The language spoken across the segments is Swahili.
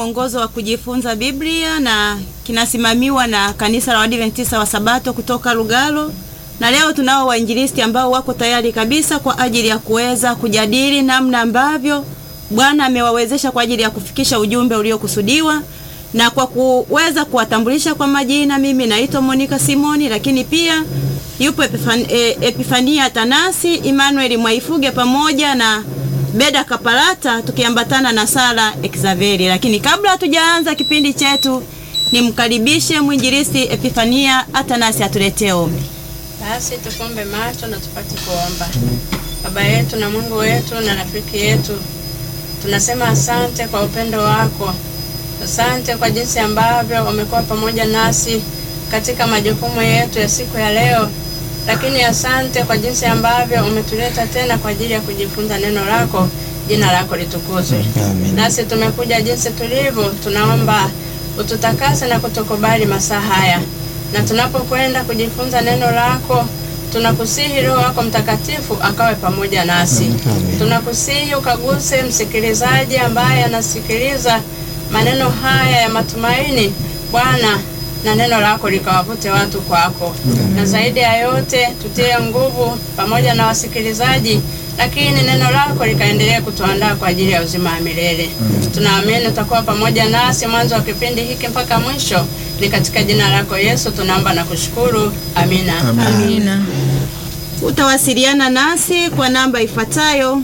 mwongozo wa kujifunza Biblia na kinasimamiwa na kanisa la Waadventista wa Sabato kutoka Lugalo. Na leo tunao wainjilisti ambao wako tayari kabisa kwa ajili ya kuweza kujadili namna ambavyo Bwana amewawezesha kwa ajili ya kufikisha ujumbe uliokusudiwa. Na kwa kuweza kuwatambulisha kwa majina, mimi naitwa Monica Simoni, lakini pia yupo Epifan, e, Epifania Tanasi, Emmanuel Mwaifuge pamoja na Beda Kapalata tukiambatana na Sara Exaveri. Lakini kabla hatujaanza kipindi chetu, nimkaribishe mwinjilisti Epifania Atanasi atuletee ombi. Basi tufumbe macho na tupate kuomba. Baba yetu na Mungu wetu na rafiki yetu, tunasema asante kwa upendo wako, asante kwa jinsi ambavyo umekuwa pamoja nasi katika majukumu yetu ya siku ya leo, lakini asante kwa jinsi ambavyo umetuleta tena kwa ajili ya kujifunza neno lako. Jina lako litukuzwe. Nasi tumekuja jinsi tulivyo, tunaomba ututakase na kutukubali masaa haya, na tunapokwenda kujifunza neno lako tunakusihi Roho wako Mtakatifu akawe pamoja nasi. Tunakusihi ukaguse msikilizaji ambaye anasikiliza maneno haya ya matumaini, Bwana, na neno lako likawavute watu kwako, na zaidi ya yote tutie nguvu pamoja na wasikilizaji, lakini neno lako likaendelea kutuandaa kwa ajili ya uzima wa milele. Tunaamini utakuwa pamoja nasi mwanzo wa kipindi hiki mpaka mwisho. Ni katika jina lako Yesu tunaomba na kushukuru, amina. Amina. Utawasiliana nasi kwa namba ifuatayo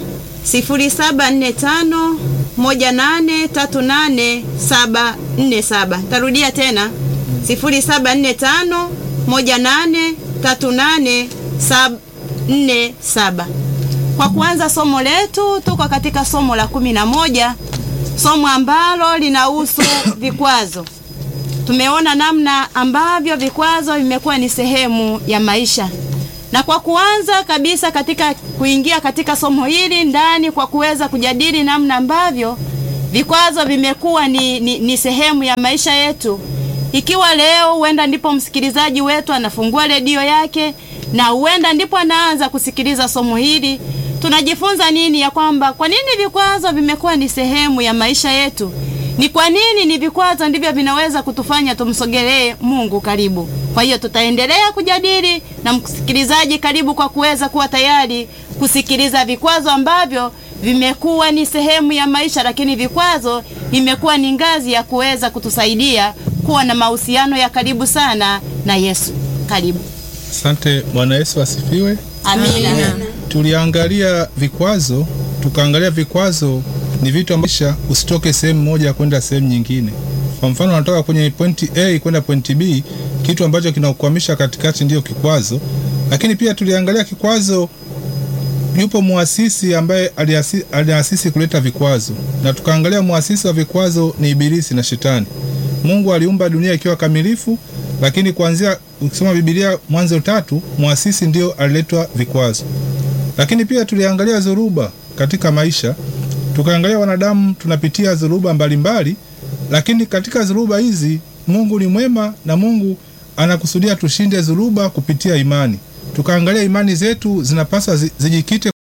0745 18384747. Tarudia tena 0745 183847. Kwa kuanza somo letu, tuko katika somo la kumi na moja, somo ambalo linahusu vikwazo. Tumeona namna ambavyo vikwazo vimekuwa ni sehemu ya maisha, na kwa kuanza kabisa katika kuingia katika somo hili ndani, kwa kuweza kujadili namna ambavyo vikwazo vimekuwa ni, ni, ni sehemu ya maisha yetu. Ikiwa leo huenda ndipo msikilizaji wetu anafungua redio yake na huenda ndipo anaanza kusikiliza somo hili, tunajifunza nini? Ya kwamba kwa nini vikwazo vimekuwa ni sehemu ya maisha yetu ni kwa nini ni vikwazo ndivyo vinaweza kutufanya tumsogelee Mungu karibu. Kwa hiyo tutaendelea kujadili na msikilizaji, karibu kwa kuweza kuwa tayari kusikiliza vikwazo ambavyo vimekuwa ni sehemu ya maisha, lakini vikwazo imekuwa ni ngazi ya kuweza kutusaidia kuwa na mahusiano ya karibu sana na Yesu. Karibu. Asante. Bwana Yesu asifiwe. Amina. Tuliangalia vikwazo, tukaangalia vikwazo ni vitu ambavyo usitoke sehemu moja kwenda sehemu nyingine. Kwa mfano, unatoka kwenye pointi A kwenda pointi B, kitu ambacho kinakukwamisha katikati ndiyo kikwazo. Lakini pia tuliangalia kikwazo, yupo muasisi ambaye aliasisi, aliasisi kuleta vikwazo, na tukaangalia muasisi wa vikwazo ni Ibilisi na Shetani. Mungu aliumba dunia ikiwa kamilifu, lakini kuanzia ukisoma Biblia Mwanzo tatu, muasisi ndio aliletwa vikwazo. Lakini pia tuliangalia dhoruba katika maisha tukaangalia wanadamu tunapitia dhuruba mbalimbali, lakini katika dhuruba hizi Mungu ni mwema na Mungu anakusudia tushinde dhuruba kupitia imani. Tukaangalia imani zetu zinapaswa zijikite